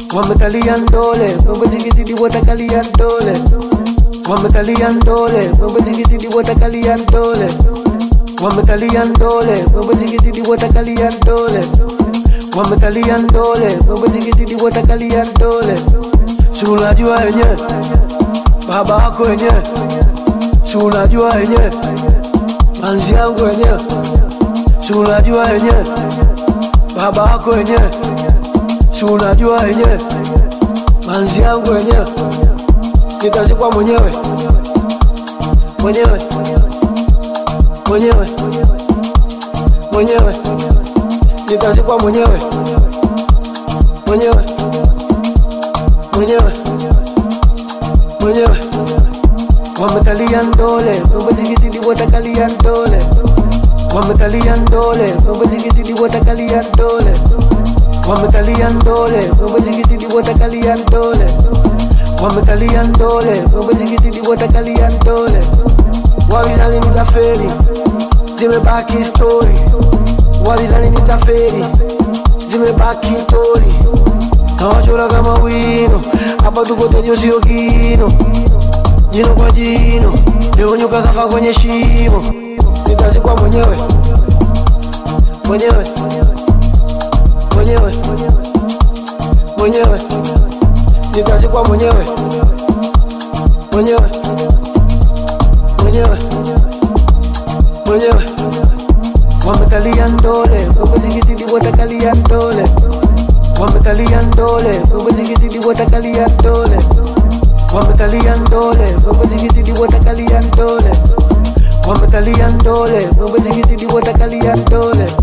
wamekalia ndole mambo zikizidi watakalia ndole wamekalia ndole mambo zikizidi watakalia ndole wamekalia ndole mambo zikizidi watakalia ndole wamekalia ndole mambo zikizidi watakalia ndole si unajua wenyewe baba yako wenyewe si unajua wenyewe manzi yangu wenyewe si unajua wenyewe baba yako wenyewe si unajua wenyewe manzi yangu wenyewe nitazikwa mwenyewe mwenyewe mwenyewe mwenyewe nitazikwa mwenyewe mwenyewe mwenyewe mwenyewe wamekalia ndole mambo zikizidi watakalia ndole wamekalia ndole mambo zikizidi watakalia ndole wamekalia ndole mambo zikizidi watakalia ndole wamekalia ndole mambo zikizidi watakalia ndole walizani nitaferi zimebaki stori walizani nitaferi zimebaki stori nawachora kama wino hapa tuko tejo sio kino jino kwa jino leo nyoka kafa kwenye shimo nitazikwa mwenyewe mwenyewe mwenyewe mwenyewe nitazikwa mwenyewe mwenyewe mwenyewe mwenyewe wamekalia ndole mambo zikizidi watakalia ndole wamekalia ndole mambo zikizidi watakalia ndole wamekalia ndole mambo zikizidi watakalia ndole wamekalia ndole mambo zikizidi watakalia ndole